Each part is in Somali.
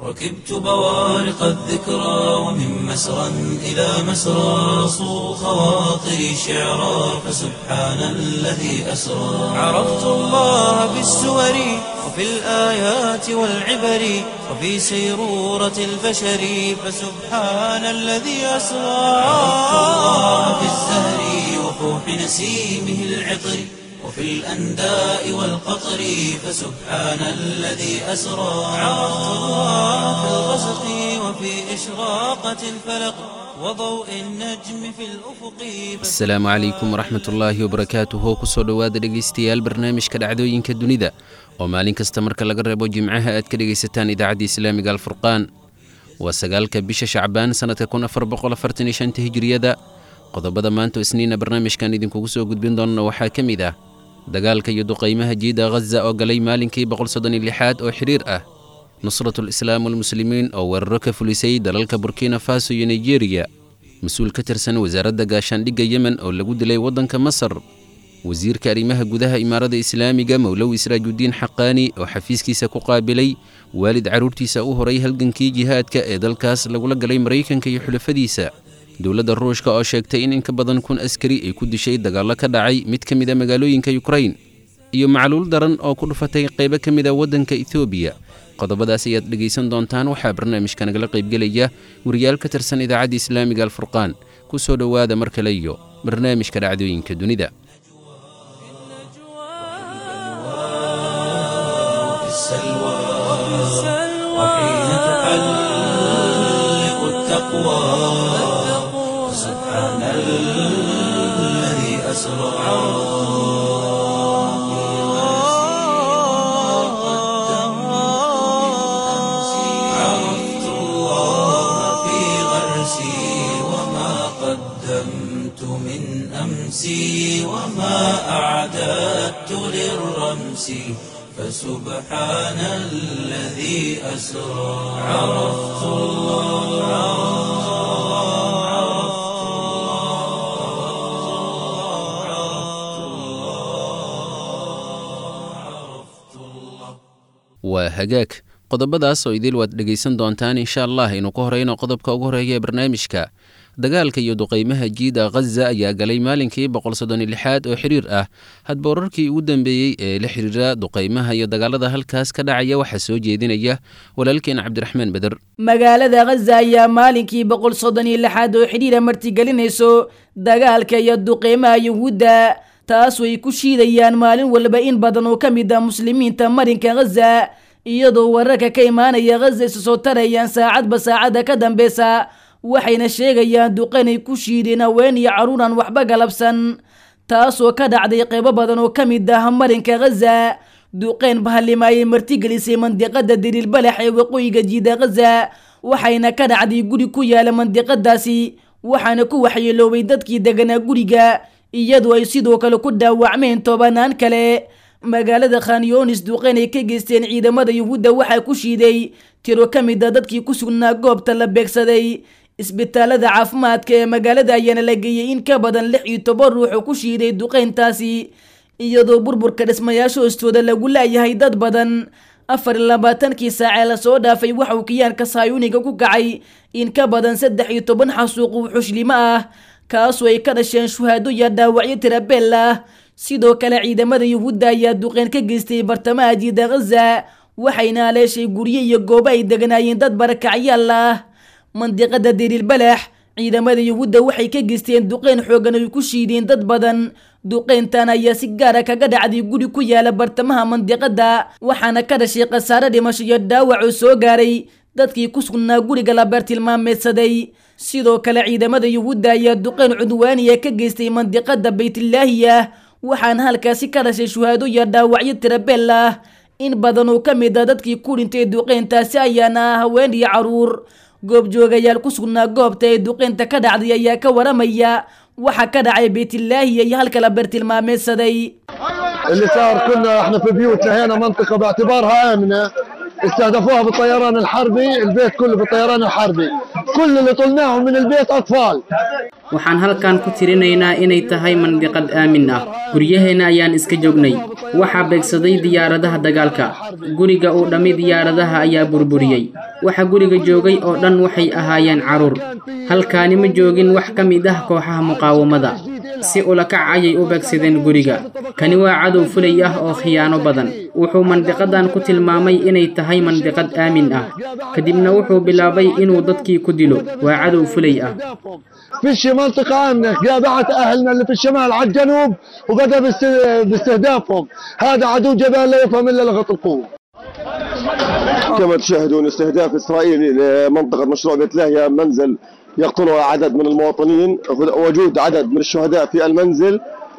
ركبت بوارق الذكرى ومن مسرى إلى مسرى صو خواطري شعرا فسبحان الذي أسرى عرفت الله بالسور وفي الآيات والعبر وفي سيرورة البشر فسبحان الذي أسرى عرفت الله بالزهر وفوح نسيمه العطر وفي الأنداء والقطر فسبحان الذي أسرى عرفت الله في الغسق وفي إشراقة الفلق وضوء النجم في الأفق asalaamu calaykum waraxmat ullaahi wabarakaatuhu kusoo dhowaada dhegaystayaal barnaamijka dhacdooyinka dunida oo maalin kasta marka laga reebo jimcaha aad ka dhegaysataan idaacadda islaamiga alfurqaan waa sagaalka bisha shacbaan sannadka kun afar boqol afartan iyo shanta hijiriyada qodobada maanta oo isniina barnaamijkan idinkugu soo gudbin doonana waxaa ka mid ah dagaalka iyo duqaymaha jiida ghaza oo galay maalinkii boqol soddon iyo lixaad oo xidhiir ah nusratul islaam walmuslimiin oo weeraro ka fulisay dalalka burkina faso iyo nigeriya mas-uul ka tirsan wasaaradda gaashaandhigga yemen oo lagu dilay waddanka masar wasiirka arrimaha gudaha imaarada islaamiga mowlow israajudiin xaqaani oo xafiiskiisa ku qaabilay waalid carruurtiisa u horay halgankii jihaadka ee dalkaas lagula galay maraykanka iyo xulafadiisa dowladda ruushka oo sheegtay in in ka badan kun askari ay ku dishay dagaallo ka dhacay mid ka mid a magaalooyinka yukrain iyo macluul daran oo ku dhufatay qaybo ka mid a waddanka etoobiya qodobadaas ayaad dhegaysan doontaan waxaa barnaamijka nagala qaybgelaya wariyaal ka tirsan idaacadda islaamiga alfurqaan ku soo dhowaada mar kale iyo barnaamijka dhacdooyinka dunida في السلوى وحين تحلق التقوى سبحان الذي أسرى عرفت الله في غرسي وما قدمت من أمسي وما أعددت للرمس فسبحان الذي أسرى عرفت الله waa hagaag qodobadaas oo idil waad dhegaysan doontaan insha allah aynu ka horeyno qodobka ugu horeeya ee barnaamijka dagaalka iyo duqaymaha jiida ghaza ayaa galay maalinkii boqol soddon iyo lixaad oo xidhiir ah hadba wararkii ugu dambeeyey ee la xidhiira duqaymaha iyo dagaalada halkaas ka dhacaya waxaa soo jeedinaya walaalkeen cabdiraxmaan beder magaalada ghaza ayaa maalinkii boqol soddon iyo lixaad oo xidhiira martigelinayso dagaalka iyo duqeymaha yuhuudda taas way ku shiidayaan maalin walba in badan oo ka mid ah muslimiinta marinka ghaza iyadoo wararka ka imaanaya ghaza isu soo tarayaan saacadba saacadda ka dambeysa waxayna sheegayaan duqaynay ku shiideen haween iyo carruur aan waxba galabsan taasoo ka dhacday qeybo badan oo ka mid ah marinka ghaza duqeyn bahalima ayay martigelisay mandiqada diriilbalax ee waqooyiga jiida ghaza waxayna ka dhacday guri ku yaala mandiqadaasi waxaana ku waxyeeloobay dadkii deganaa guriga iyadoo ay sidoo kale ku dhaawacmeen tobanaan kale magaalada khanyonis duqeyn ay ka geysteen ciidamada yuhuudda waxaa ku shiiday tiro ka mid a dadkii ku sugnaa goobta la beegsaday isbitaalada caafimaadka ee magaalada ayaana la geeyey in ka badan lix iyo toban ruux oo ku shiiday duqeyntaasi iyadoo burburka dhismayaasha hoostooda lagu laayahay dad badan afar iyo labaatankii saacee lasoo dhaafay waxauu kiyaanka saayuniga ku kacay in ka badan saddex iyo toban xasuuq uu xushlimo ah kaasoo ay ka dhasheen shuhaado iyo dhaawacyo tirabeel ah sidoo kale ciidamada yuhuudda ayaa duqeyn ka geystay bartamaha jiida ghaza waxayna haleeshay guryo iyo goobo ay deganaayeen dad barakacyaal ah mandiqada diriilbalax ciidamada yuhuudda waxay ka geysteen duqeyn xoogan ay ku shiideen dad badan duqeyntan ayaa si gaara kaga dhacday guri ku yaala bartamaha mandiqada waxaana ka dhashay khasaare dhimasho iyo dhaawac oo soo gaaray dadkii ku sugnaa guriga la beertilmaameedsaday sidoo kale ciidamada yuhuudda ayaa duqeyn cudwaaniya ka geystay mandiqada baytlaahiya waxaana halkaasi ka dhashay shuhaado iyo dhaawacyo tirabeel ah in badan oo ka mid a dadkii ku dhintay duqeyntaasi ayaana ah haween iyo carruur goobjoogayaal ku sugnaa goobta ee duqeynta ka dhacday ayaa ka waramaya waxa ka dhacay baytlaahiya iyo halka la beertilmaameedsaday اللي صار كنا احنا في بيوتنا هنا منطقة باعتبارها آمنة استهدفوها بالطيران الحربي البيت كله بالطيران الحربي كل اللي طلناهم من البيت أطفال waxaan halkan ku tirinaynaa inay tahay mandiqad aamin ah guryaheenna ayaan iska joognay waxaa beegsaday diyaaradaha dagaalka guriga uu dhammi diyaaradaha ayaa burburiyey waxa guriga joogay oo dhan waxay ahaayeen carruur halkaani ma joogin wax ka mid ah kooxaha muqaawamada si ulakac ayay u beegsadeen guriga kani waa cadow fulay ah oo khiyaano badan wuxuu mandiqadan ku tilmaamay inay tahay mandiqad aamin ah kadibna wuxuu bilaabay inuu dadkii ku dilo waa cadow fulay ah فيش منطقة آمنة جابعت أهلنا اللي في الشمال على الجنوب وبدأ باست- باستهدافهم هذا عدو جبان لا يفهم إلا لغة القوة كما تشاهدون استهداف إسرائيلي لمنطقة مشروع بيت لاهيا منزل يقتلها عدد من المواطنين وجود عدد من الشهداء في المنزل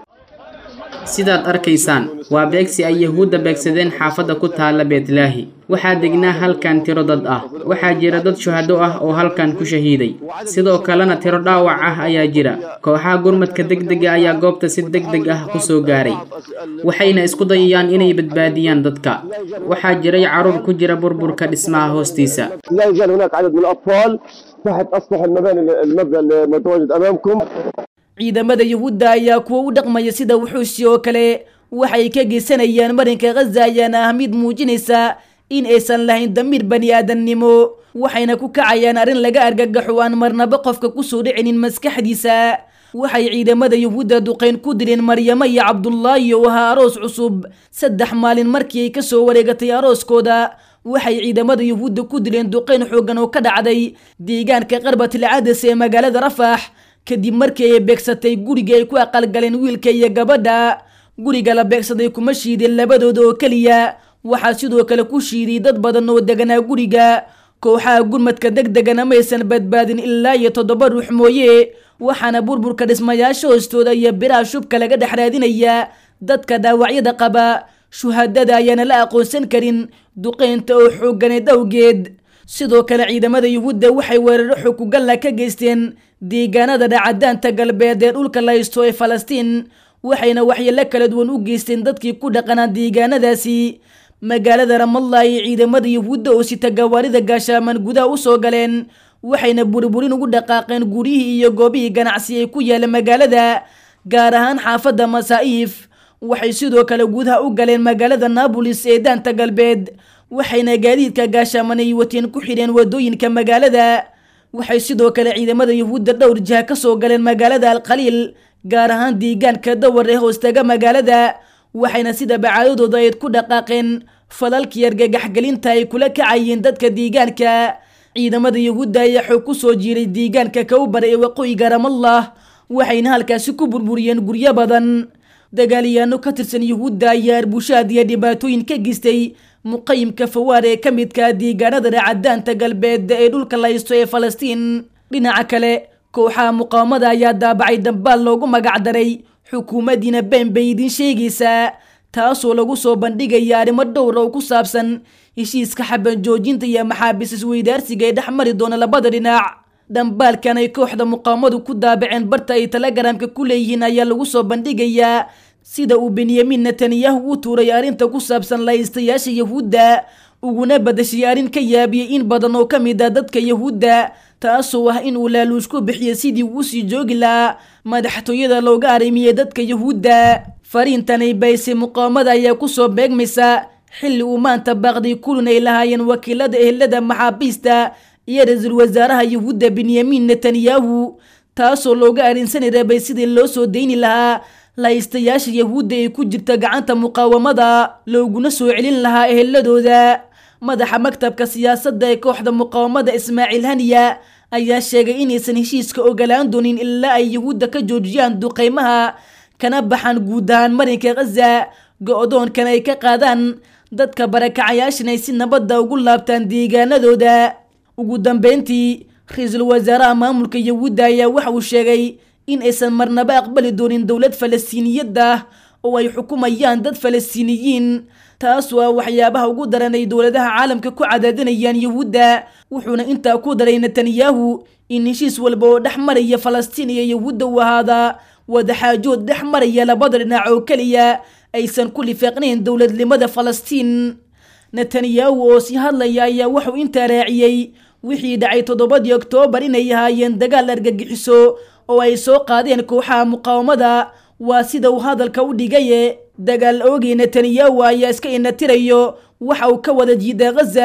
sidaad arkaysaan waa beegsi ay yahuudda beegsadeen xaafadda ku taalla beetlaahi waxaa degnaa halkan tiro dad ah waxaa jira dad shuhado ah oo halkan ku shahiiday sidoo kalena tiro dhaawac ah ayaa jira kooxaha gurmadka degdega ayaa goobta si degdeg ah ku soo gaaray waxayna isku dayayaan inay badbaadiyaan dadka waxaa jiray carruur ku jira burburka dhismaha hoostiisa لا يزال هناك عدد من الأطفال تحت أسطح المباني المبنى المتواجد أمامكم ciidamada yuhuudda ayaa kuwa u dhaqmaya sida wuxuusi oo kale waxay ka geysanayaan marinka khaza ayaana ah mid muujinaysa in aysan lahayn damiir bani aadamnimo waxayna ku kacayaan arrin laga argagaxo aan marnaba qofka kusoo dhicinin maskaxdiisa waxay ciidamada yuhuudda duqayn ku dileen maryamo iyo cabdullaahi oo ahaa aroos cusub saddex maalin markii ay kasoo wareegatay arooskooda waxay ciidamada yuhuudda ku dileen duqayn xooggan oo ka dhacday deegaanka qarbatil cadas ee magaalada rafax kadib markii ay beegsatay guriga ay ku aqalgaleen wiilka iyo gabadha guriga la beegsaday kuma shiideen labadooda oo keliya waxaa sidoo kale ku shiiday dad badan oo deganaa guriga kooxaha gurmadka degdegana maysan badbaadin ilaa iyo toddoba ruux mooye waxaana burburka dhismayaasha hoostooda iyo biraha shubka laga dhex raadinaya dadka dhaawacyada qaba shuhadada ayaana la aqoonsan karin duqeynta oo xoogganeed awgeed sidoo kale ciidamada yuhuudda waxay weeraro xukugalla ka geysteen deegaanada dhacadaanta galbeed ee dhulka la haysto ee falastiin waxayna waxyeelo kala duwan u geysteen dadkii ku dhaqanaa deegaanadaasi magaalada ramallah ay ciidamada yuhuudda oo sita gawaarida gaashaaman gudaha usoo galeen waxayna burburin ugu dhaqaaqeen guryihii iyo goobihii ganacsi ay ku yaala magaalada gaar ahaan xaafadda masaa'iif waxay sidoo kale gudaha u galeen magaalada naabolis ee daanta galbeed waxayna gaadiidka gaashaaman ay wateen ku xidheen wadooyinka magaalada waxay sidoo kale ciidamada yuhuudda dhowr jiha ka soo galeen magaalada alkhaliil gaar ahaan deegaanka dawar ee hoostaga magaalada waxayna sida bacaadadooda ayd ku dhaqaaqeen falalkii argagaxgelinta ay kula kacayeen dadka deegaanka ciidamada yuhuudda ayaa xoog ku soo jiiray deegaanka kawbar ee waqooyiga ramallah waxayna halkaasi ku burburiyeen guryo badan dagaalyaano ka tirsan yuhuudda ayaa arbushaad iyo dhibaatooyin ka geystay muqayimka fawaar ee ka midka deegaanada dhacadaanta galbeed ee dhulka la haysto ee falastiin dhinaca kale kooxaha muqaawamada ayaa daabacay dambaal loogu magacdaray xukuumaddiina been bay idiin sheegaysaa taasoo lagu soo bandhigaya arrimo dhowra oo ku saabsan heshiiska xaban joojinta iyo maxaabiis isweydaarsiga ee dhex mari doona labada dhinac dhambaalkan ay kooxda muqaawamadu ku daabaceen barta ay telegramka ku leeyihiin ayaa lagu soo bandhigayaa sida uu benyamin netanyahu u tuuray arrinta ku saabsan lahaystayaasha yahuudda uguna badashay arrin ka yaabiyey in badan oo ka mid ah dadka yahuudda taasoo ah in uu laaluush ku bixiyo sidii uu usii joogi lahaa madaxtooyada looga arrimiyey dadka yahuudda fariintanay baysay muqaawamada ayaa kusoo beegmaysa xilli uu maanta baaqday kulun ay lahaayeen wakiilada ehelada maxaabiista iyo ra-iisul wasaaraha yahuudda benyamin netanyahu taasoo looga arrinsanay rabay sidii loo soo deyni lahaa lahaystayaasha yahuudda ee ku jirta gacanta muqaawamada looguna soo celin lahaa eheladooda madaxa maktabka siyaasadda ee kooxda muqaawamada ismaaciil haniya ayaa sheegay inaysan heshiiska ogolaan doonin ilaa ay yahuudda ka joojiyaan duqeymaha kana baxaan guud ahaan marinka khaza go-doonkan ay ka qaadaan dadka barakacayaashan ay si nabadda ugu laabtaan deegaanadooda ugu dambeyntii ra-iisul wasaaraha maamulka yahuudda ayaa waxa uu sheegay in aysan marnaba aqbali doonin dowlad falastiiniyad ah oo ay xukumayaan dad falastiiniyiin taasoo ah waxyaabaha ugu daran ay dowladaha caalamka ku cadaadinayaan yahuudda wuxuuna intaa ku daray netanyahu in heshiis walba oo dhex maraya falastiin iyo yahuudda uu ahaada wadaxaajood dhex maraya labada dhinac oo keliya aysan ku lifaaqnayn dowladnimada falastiin netanyahu oo sii hadlaya ayaa wuxuu intaa raaciyey wixii dhacay toddobadii oktoobar inay ahaayeen dagaal argagixiso oo ay soo qaadeen kooxaha muqaawamada waa sida uu hadalka u dhigaye dagaal oogay netanyahu ayaa iska inatirayo waxa uu ka wada jiida khaza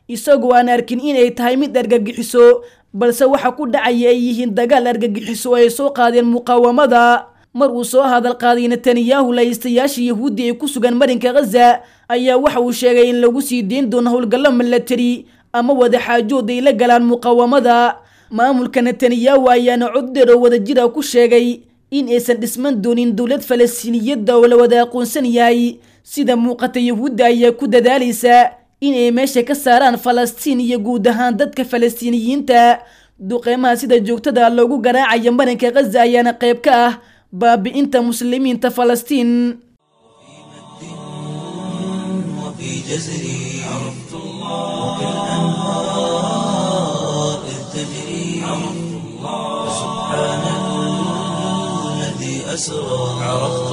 isagoo aan arkin inay tahay mid argagixiso balse waxa ku dhacaya ay yihiin dagaal argagixiso ay soo qaadeen muqaawamada mar uu soo hadal qaaday netanyahu laystayaasha yahuuddi ee ku sugan marinka khaza ayaa waxa uu sheegay in lagu sii deyn doono howlgallo milatari ama wadaxaajood ay la galaan muqaawamada maamulka netanyahu ayaana cod dheer oo wadajira ku sheegay in aysan dhisman doonin dowlad falastiiniyadda oo la wada aqoonsan yahay sida muuqata yahuudda ayaa ku dadaalaysa in ay meesha ka saaraan falastiin iyo guud ahaan dadka falastiiniyiinta duqeymaha sida joogtada loogu garaacaya marinka khaza ayaana qayb ka ah baabi'inta muslimiinta falastiin وفي جزري عرفت الله وكالأنهار إذ تجري عرفت الله سبحان الذي أسرى عرفت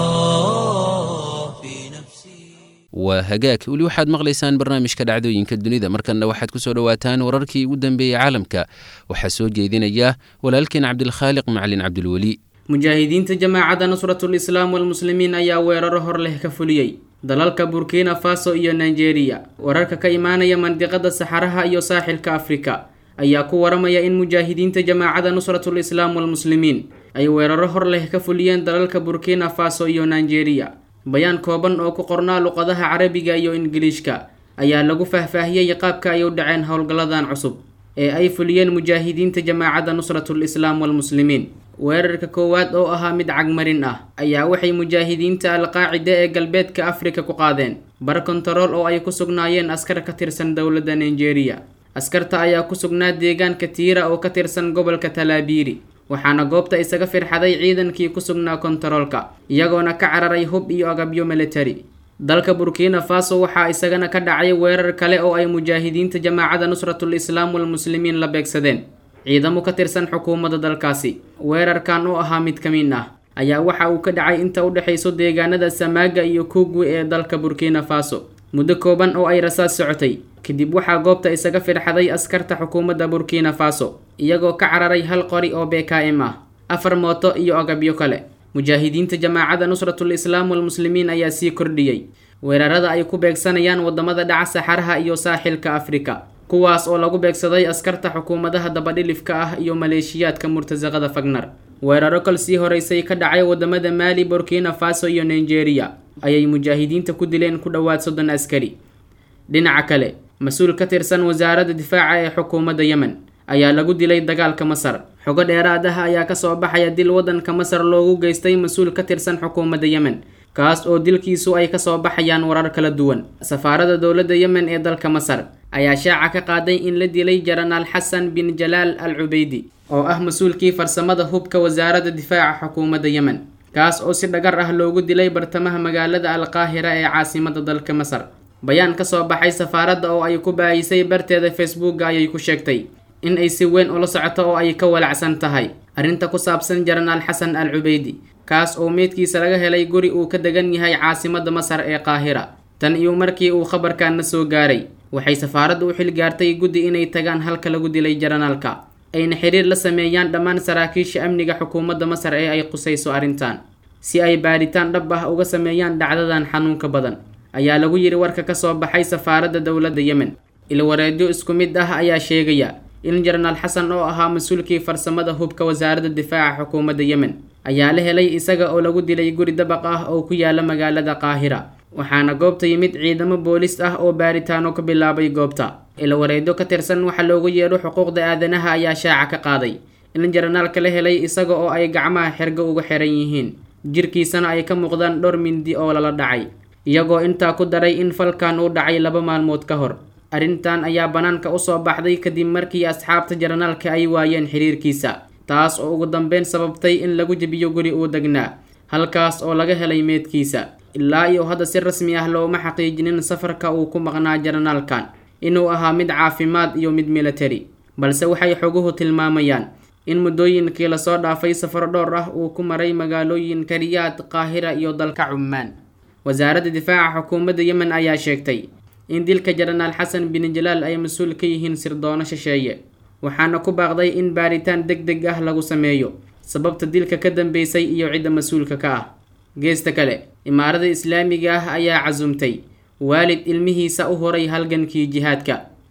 الله في نفسي waa hagaag weli waxaad maqlaysaan barnaamijka dhacdooyinka dunida markanna waxaad ku soo dhowaataan wararkii ugu dambeeyey caalamka waxaa soo jeedinaya walaalkeen cabdilkhaaliq macalin cabdilweli mujaahidiinta jamaacadda nusratul islaam walmuslimiin ayaa weeraro hor leh ka fuliyey dalalka burkina faso iyo nigeria wararka ka imaanaya mandiqada saxaraha iyo saaxilka afrika ayaa ku waramaya in mujaahidiinta jamaacadda nusratul islaam walmuslimiin ay weeraro hor leh ka fuliyeen dalalka burkina faso iyo nigeria bayaan kooban oo ku qornaa luqadaha carabiga iyo ingiliishka ayaa lagu faahfaahiyey qaabka ay u dhaceen howlgalladan cusub ee ay fuliyeen mujaahidiinta jamaacadda nusratul islaam walmuslimiin weerarka koowaad oo ahaa mid cagmarin ah ayaa waxay mujaahidiinta alqaacida ee galbeedka afrika ku qaadeen bar kontarool oo ay ku sugnaayeen askar ka tirsan dowladda nigeria askarta ayaa ku sugnaa deegaanka tiira oo ka tirsan gobolka talaabiiri waxaana goobta isaga firxaday ciidankii ku sugnaa kontaroolka iyagoona ka cararay hub iyo agabyo militari dalka burkina faso waxaa isagana ka dhacay weerar kale oo ay mujaahidiinta jamaacadda nusratul islaam walmuslimiin la beegsadeen ciidamo ka tirsan xukuumadda dalkaasi weerarkan oo ahaa mid ka mid ah ayaa waxa uu ka dhacay inta u dhexayso deegaanada samaaga iyo kuugwe ee dalka burkina faso muddo kooban oo ay rasaas socotay kadib waxaa goobta isaga firxaday askarta xukuumadda burkina faso iyagoo ka cararay hal qori oo bkm ah afar mooto iyo agabyo kale mujaahidiinta jamaacadda nusratul islaam walmuslimiin ayaa sii kordhiyey weerarada ay ku beegsanayaan wadamada dhaca saxaraha iyo saaxilka afrika kuwaas oo lagu beegsaday askarta xukuumadaha dabadhilifka ah iyo maleeshiyaadka murtasaqada fagnar weeraro kal sii horeysay ka dhacay wadamada maali burkina faso iyo nigeria ayay mujaahidiinta ku dileen ku dhowaad soddon askari dhinaca kale mas-uul ka tirsan wasaaradda difaaca ee xukuumadda yemen ayaa lagu dilay dagaalka masar xogo dheeraad ah ayaa kasoo baxaya dil waddanka masar loogu geystay mas-uul ka tirsan xukuumadda yemen kaas oo dilkiisu ay kasoo baxayaan warar kala duwan safaarada dowladda yemen ee dalka masar ayaa shaaca ka qaaday in la dilay jaranaal xasan bin jalaal al cubeydi oo ah mas-uulkii farsamada hubka wasaaradda difaaca xukuumadda yemen kaas oo si dhagar ah loogu dilay bartamaha magaalada alqaahira ee caasimada dalka masar bayaan kasoo baxay safaaradda oo ay ku baayisay barteeda facebooka ayay ku sheegtay in ay si weyn ula socoto oo ay ka walacsan tahay arrinta ku saabsan jaranaal xasan al cubeydi kaas oo meydkiisa laga helay guri uu ka degan yahay caasimada masar ee qaahira tan iyo markii uu khabarkaana soo gaaray waxay safaaradda u xil gaartay guddi inay tagaan halka lagu dilay jaranaalka ayna xiriir la sameeyaan dhammaan saraakiisha amniga xukuumadda masar ee ay qusayso arrintan si ay baadhitaan dhab ah uga sameeyaan dhacdadan xanuunka badan ayaa lagu yidhi warka kasoo baxay safaaradda dowladda yemen ilwareedyo isku mid ah ayaa sheegaya in jaranaal xasan oo ahaa mas-uulkii farsamada hubka wasaaradda difaaca xukuumadda yemen ayaa la helay isaga oo lagu dilay guri dabaq ah oo ku yaala magaalada qaahira waxaana goobta yimid ciidamo boolis ah oo baaritaano ka bilaabay goobta ilwareedyo ka tirsan waxa loogu yeedho xuquuqda aadanaha ayaa shaaca ka qaaday in jaranaalka la helay isaga oo ay gacmaha xergo uga xiran yihiin jirkiisana ay ka muuqdaan dhowr mindi oo lala dhacay iyagoo intaa ku daray in falkan uu dhacay laba maalmood ka hor arrintan ayaa bannaanka usoo baxday kadib markii asxaabta jaranaalka ay waayeen xiriirkiisa taas oo ugu dambeyn sababtay in lagu jebiyo guri uu degnaa halkaas oo laga helay meedkiisa ilaa iyo hadda si rasmi ah looma xaqiijinin safarka uu ku maqnaa jaranaalkan inuu ahaa mid caafimaad iyo mid militari balse waxay xoguhu tilmaamayaan in muddooyinkii lasoo dhaafay safaro dhowr ah uu ku maray magaalooyinka riyaad qaahira iyo dalka cummaan wasaaradda difaaca xukuumadda yemen ayaa sheegtay in dilka jaranaal xasan bin jalaal ay mas-uul ka yihiin sirdoono shisheeye waxaana ku baaqday in baaritaan deg deg ah lagu sameeyo sababta dilka ka dambeysay iyo cidda mas-uulka ka ah geesta kale imaarada islaamiga ah ayaa casumtay waalid ilmihiisa u horay halgankii jihaadka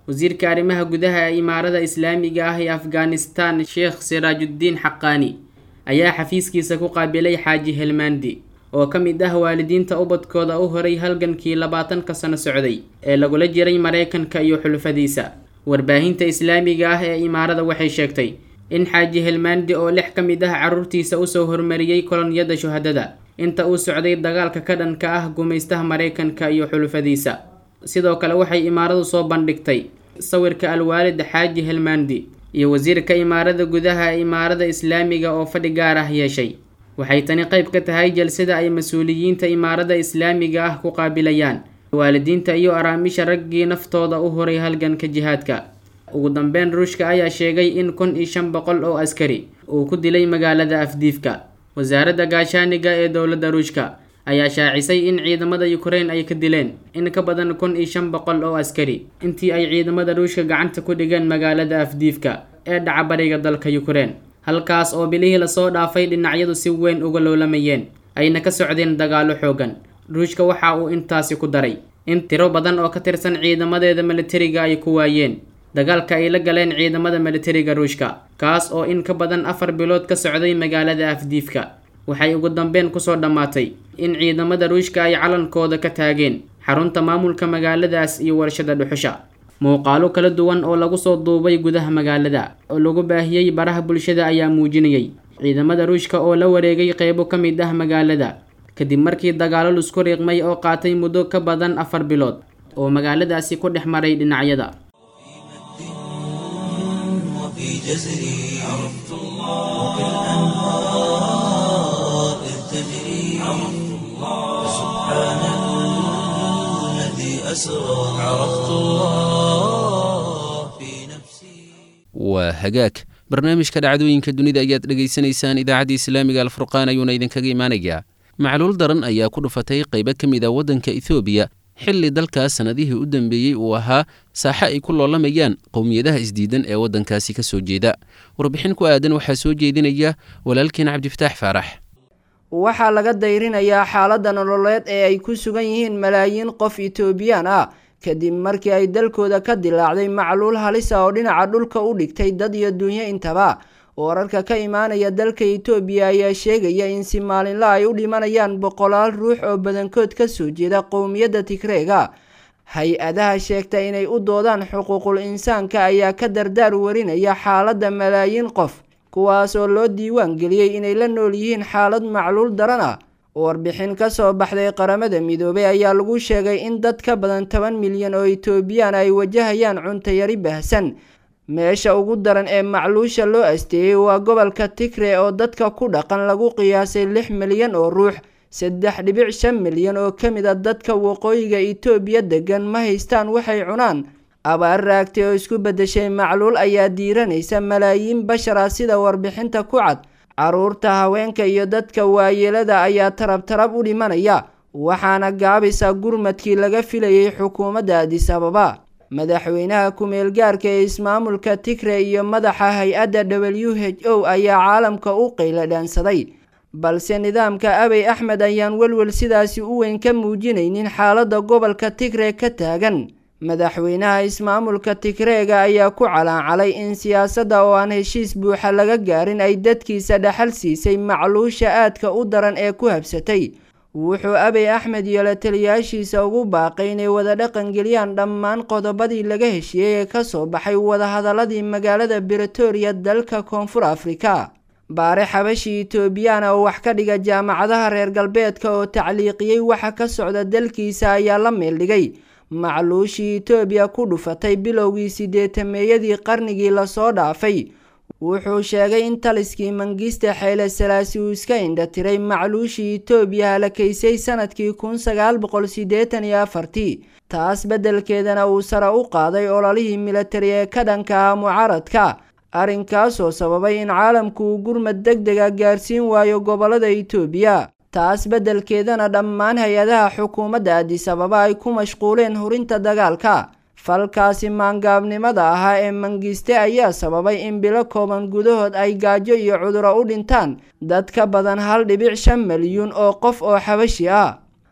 wasiirka arrimaha gudaha ee imaarada islaamiga ah ee afghanistan sheekh siraajuddiin xaqaani ayaa xafiiskiisa ku qaabilay xaaji helmandi oo ka mid ah waalidiinta ubadkooda u horay halgankii labaatanka sano socday ee lagula jiray maraykanka iyo xulufadiisa warbaahinta islaamiga ah ee imaarada waxay sheegtay in xaaji helmandi oo lix ka mid ah carruurtiisa usoo hormariyey kolonyada shuhadada inta uu socday dagaalka ka dhanka ah gumaystaha maraykanka iyo xulufadiisa sidoo kale waxay imaaradu soo bandhigtay sawirka alwaalid xaaji helmandi iyo wasiirka imaarada gudaha ee imaarada islaamiga oo fadhi gaar ah yeeshay waxay tani qayb ka tahay jalsada ay mas-uuliyiinta imaarada islaamiga ah ku qaabilayaan waalidiinta iyo araamisha raggii naftooda u horay halganka jihaadka ugu dambeyn ruushka ayaa sheegay in kun iyo shan boqol oo askari uu ku dilay magaalada afdiifka wasaaradda gaashaaniga ee dowladda ruushka ayaa shaacisay in ciidamada ukrain ay ka dileen in ka badan kun iyo shan boqol oo askari intii ay ciidamada ruushka gacanta ku dhigeen magaalada afdiifka ee dhaca bariga dalka ukrain halkaas oo bilihii lasoo dhaafay dhinacyadu si weyn uga loolamayeen ayna ka socdeen dagaallo xoogan ruushka waxa uu intaasi ku daray in tiro badan oo ka tirsan ciidamadeeda militariga ay ku waayeen dagaalka ay la galeen ciidamada militariga ruushka kaas oo in ka badan afar bilood ka socday magaalada afdiifka waxay ugu dambeyn kusoo dhammaatay in ciidamada ruushka ay calankooda ka taageen xarunta maamulka magaaladaas iyo warshada dhuxusha muuqaalo kala duwan oo lagu soo duubay gudaha magaalada oo lagu baahiyey baraha bulshada ayaa muujinayay ciidamada ruushka oo la wareegay qeybo ka mid ah magaalada kadib markii dagaalo lusku riiqmay oo qaatay muddo ka badan afar bilood oo magaaladaasi ku dhex maray dhinacyada وفي جزري عرفت الله وكالأنهار إذ تجري عرفت الله سبحان الذي أسرى عرفت الله في نفسي waa hagaag barnaamijka dhacdooyinka dunida ayaad dhegaysanaysaan idaacadda islaamiga alfurqaan ayuuna idinkaga imaanayaa macluul daran ayaa ku dhufatay qaybo ka mid a waddanka ethoobiya xilli dalkaas sannadihii u dambeeyey uu ahaa saaxe ay ku loolamayaan qowmiyadaha isdiidan ee waddankaasi ka soo jeeda warbixin ku aadan waxaa soo jeedinaya walaalkeen cabdifataax faarax waxaa laga dayrinayaa xaaladda nololeed ee ay ku sugan yihiin malaayiin qof itoobiyaan ah kadib markii ay dalkooda ka dilaacday macluul halisa oo dhinaca dhulka u dhigtay dad iyo dunyo intaba wararka ka imaanaya dalka itoobiya ayaa sheegaya in si maalinla ay u dhimanayaan boqolaal ruux oo badankood ka soo jeeda qowmiyadda tigreega hay-adaha sheegta inay u doodaan xuquuqul insaanka ayaa ka dardaar warinaya xaaladda malaayiin qof kuwaas oo loo diiwaan geliyey inay la nool yihiin xaalad macluul daran ah warbixin ka soo baxday qaramada midoobay ayaa lagu sheegay in dad ka badan toban milyan oo itoobiyaan ay wajahayaan cuntayari baahsan meesha ugu daran ee macluusha loo asteeyey waa gobolka tigre oo dadka ku dhaqan lagu qiyaasay lix milyan oo ruux saddex dhibic shan milyan oo ka mid a dadka waqooyiga itoobiya degan ma haystaan waxay cunaan abaar raagtay oo isku beddeshay macluul ayaa diiranaysa malaayiin bashar ah sida warbixinta ku cad caruurta haweenka iyo dadka waayeelada ayaa tarab tarab u dhimanaya waxaana gaabisa gurmadkii laga filayay xukuumadda adis ababa madaxweynaha ku-meel gaarka ee ismaamulka tigre iyo madaxa hay-adda w h o ayaa caalamka u qayla dhaansaday balse nidaamka abey axmed ayaan welwel sidaasi u weyn ka muujinaynin xaaladda gobolka tigre ka taagan madaxweynaha ismaamulka tigreega ayaa ku calaancalay in siyaasadda oo aan heshiis buuxa laga gaarin ay dadkiisa dhaxal siisay macluusha aadka u daran ee ku habsatay wuxuu abey axmed iyo la taliyaashiisa ugu baaqay inay wada dhaqangeliyaan dhammaan qodobadii laga heshiiyey ee kasoo baxay wadahadaladii magaalada bretoria dalka koonfur afrika baare xabashi itoobiyana oo wax ka dhiga jaamacadaha reer galbeedka oo tacliiqiyey waxa ka socda dalkiisa ayaa la meeldhigay macluushii itoobiya ku dhufatay bilowgii sideetameeyadii qarnigii lasoo dhaafay wuxuu sheegay in taliskii mangiste xeyle salaasi uu iska indhatiray macluushii itoobiya halakaysay sanadkii kun sagaal boqol sideetan iyo afartii taas beddelkeedana uu sare u qaaday ololihii militari ee ka dhanka ah mucaaradka arrinkaasoo sababay in caalamku uu gurmad deg dega gaarsiin waayo gobolada itoobiya taas beddelkeedana dhammaan hay-adaha xukuumadda adis ababa ay ku mashquuleen hurinta dagaalka falkaasi maangaabnimada ahaa ee mangiste ayaa sababay in bilo kooban gudahood ay gaajo iyo cuduro u dhintaan dad ka badan hal dhibic shan milyuun oo qof oo xabashi ah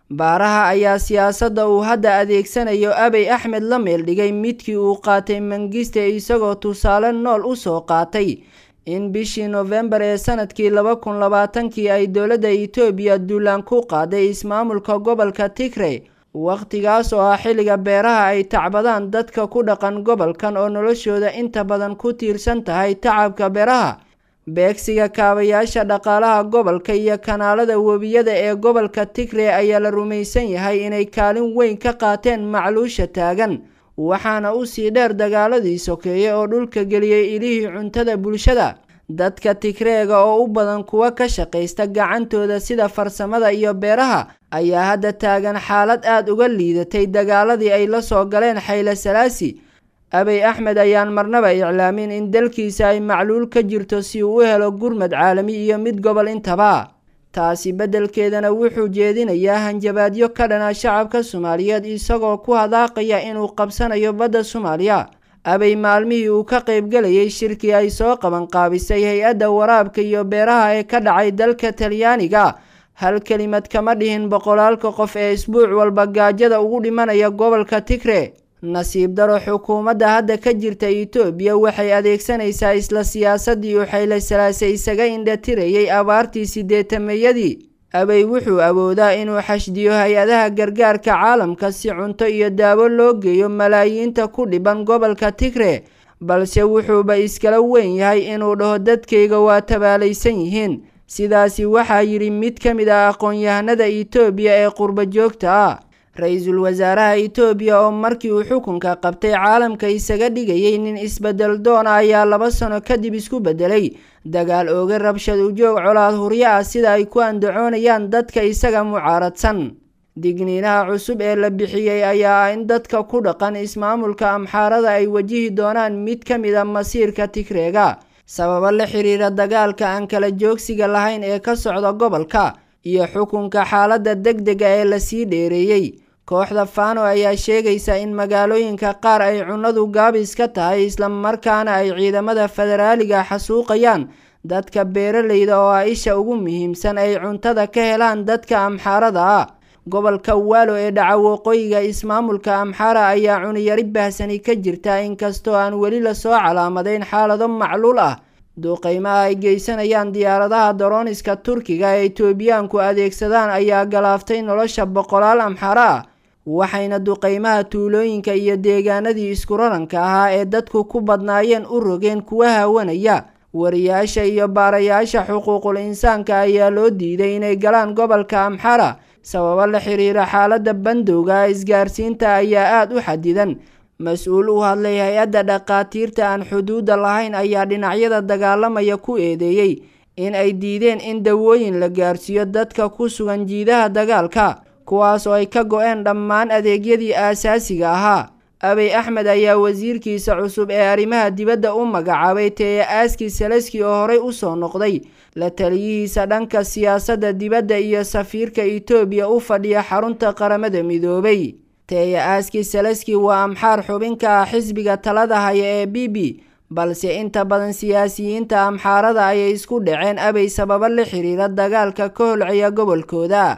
baaraha ayaa siyaasadda uu hadda adeegsanayo abey axmed la meeldhigay midkii uu qaatay mangiste isagoo tusaale nool u soo qaatay in bishii noofembar ee sanadkii laba kun labaatankii ay dowladda itoobiya duulaan ku qaaday ismaamulka gobolka tigre wakhtigaas oo ah xilliga beeraha ay tacbadaan dadka ku dhaqan gobolkan oo noloshooda inta badan ku tiirsan tahay tacabka beeraha beegsiga kaabayaasha dhaqaalaha gobolka iyo kanaalada webiyada ee gobolka tigre ayaa la rumaysan yahay inay kaalin weyn ka qaateen macluusha taagan waxaana usii dheer dagaaladii sokeeye oo dhulka geliyey ilihii cuntada bulshada dadka tigreega oo u badan kuwa ka shaqaysta gacantooda sida farsamada iyo beeraha ayaa hadda taagan xaalad aada uga liidatay dagaaladii ay la soo galeen xayle salaasi abey axmed ayaan marnaba iclaamin in dalkiisa ay macluul ka jirto si uu u helo gurmad caalami iyo mid gobol intaba taasi beddelkeedana wuxuu jeedinayaa hanjabaadyo ka dhana shacabka soomaaliyeed isagoo ku hadaaqaya inuu qabsanayo badda soomaaliya abey maalmihii uu ka qaybgelayay shirkii ay soo qabanqaabisay hay-adda waraabka iyo beeraha ee ka dhacay dalka talyaaniga hal kelimad kama dhihin boqolaalka qof ee isbuuc walba gaajada ugu dhimanaya gobolka tigre nasiib daro xukuumadda hadda ka jirta itoobiya waxay adeegsanaysaa isla siyaasadii uu xayle salaase isaga indhatirayay abaartii sideetameeyadii abey wuxuu awoodaa inuu xashdiyo hay-adaha gargaarka caalamka si cunto iyo daawo loo geeyo malaayiinta ku dhiban gobolka tigre balse wuxuuba iskala weyn yahay inuu dhaho dadkayga waa tabaalaysan yihiin sidaasi waxaa yidhi mid ka mid ah aqoon-yahanada itoobiya ee qurbo joogta ah ra-iisul wasaaraha itoobiya oo markii uu xukunka qabtay caalamka isaga dhigayay nin isbedel doona ayaa laba sano kadib isku bedelay dagaal ooga rabshad ujoog colaad huryo ah sida ay ku andacoonayaan dadka isaga mucaaradsan digniinaha cusub ee la bixiyey ayaa ah in dadka ku dhaqan ismaamulka amxaarada ay wajihi doonaan mid ka mid a masiirka tigreega sababo la xiriira dagaalka aan kala joogsiga lahayn ee ka socda gobolka iyo xukunka xaaladda deg dega ee lasii dheereeyey kooxda fano ayaa sheegaysa in magaalooyinka qaar ay cunnadu gaabis ka tahay islamarkaana ay ciidamada federaaliga xasuuqayaan dadka beeralayda oo ah isha ugu muhiimsan ay cuntada ka helaan dadka amxaarada ah gobolka waalo ee dhaca waqooyiga ismaamulka amxaara ayaa cuniyari bahsani ka jirta inkastoo aan weli lasoo calaamadayn xaalado macluul ah duuqeymaha ay geysanayaan diyaaradaha darooniska turkiga ee itoobiyaanku adeegsadaan ayaa galaaftay nolosha boqolaal amxaara ah waxayna duqeymaha tuulooyinka iyo deegaanadii isku raranka ahaa ee dadku ku badnaayeen u rogeen kuwa haawanaya wariyaasha iyo baarayaasha xuquuqul insaanka ayaa loo diiday inay galaan gobolka amxara sababo la xiriira xaaladda bandowga isgaarsiinta ayaa aada u xadidan mas-uul u hadlay hay-adda dhaqaatiirta aan xuduudda lahayn ayaa dhinacyada dagaalamaya ku eedeeyey in ay diideen in dawooyin la gaarsiiyo dadka ku sugan jiidaha dagaalka kuwaas oo ay ka go-een dhammaan adeegyadii aasaasiga ahaa abey axmed ayaa wasiirkiisa cusub ee arrimaha dibadda u magacaabay teeye aaski saleski oo horey usoo noqday la taliyihiisa dhanka siyaasadda dibadda iyo safiirka itoobiya u fadhiya xarunta qaramada midoobay teeye aaski saleski waa amxaar xubinka ah xisbiga talada haya ee b b balse inta badan siyaasiyiinta amxaarada ayay isku dhaceen abey sababo la xiriira dagaalka ka holcaya gobolkooda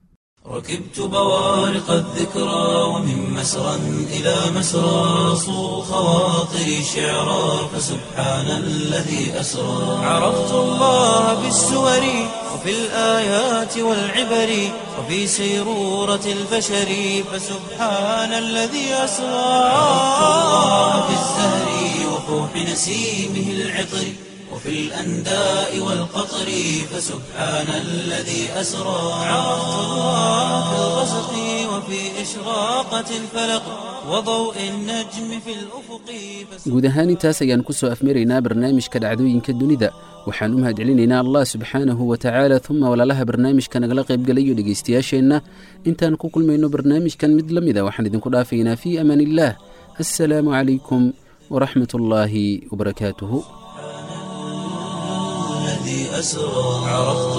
ركبت بوارق الذكرى ومن مسرى إلى مسرى صو خواطري شعرا فسبحان الذي أسرى عرفت الله بالسور وفي الآيات والعبر وفي سيرورة البشر فسبحان الذي أسرى عرفت الله بالزهر وفوح نسيمه العطر وفي الأنداء والقطر فسبحان الذي أسرى عرفت الله في الغسق وفي إشراقة الفلق وضوء النجم في الأفق guud ahaan intaas ayaan ku soo afmaraynaa barnaamijka dhacdooyinka dunida waxaan u mahadcelinaynaa allah subxaanahu wa tacaala uma walaalaha barnaamijka nagala qaybgalayo dhegaystayaasheenna intaan ku kulmayno barnaamijkan mid la mida waxaan idinku dhaafaynaa fii amaan illaah assalaamu calaykum waraxmat ullaahi wabarakaatuhu الذي أسرى عرفت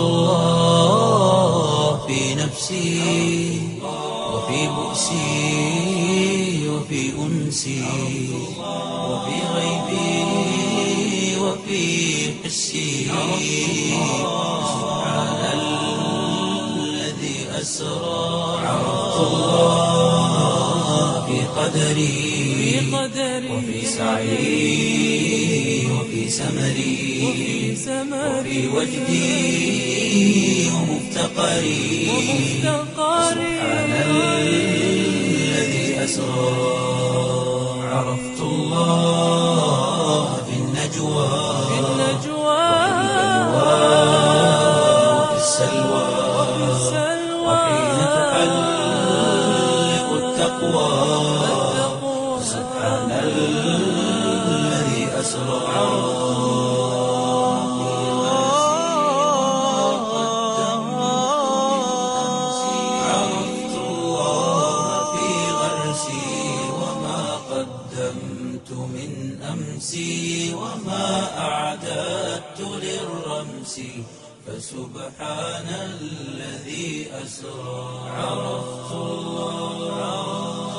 الله في نفسي وفي بؤسي وفي أنسي وفي غيبي وفي حسي سبحان الذي أسرى الله في قدري وفي سعي وفي سمري وفي وجدي ومفتقري سبحان الذي أسرى عرفت الله في النجوى وفي السلوى وحين تحلق التقوى سبحان الذي أسرى عرفت الله في غرسي وما قدمت من أمسي وما أعددت للرمس فسبحان الذي أسرى عرفت الله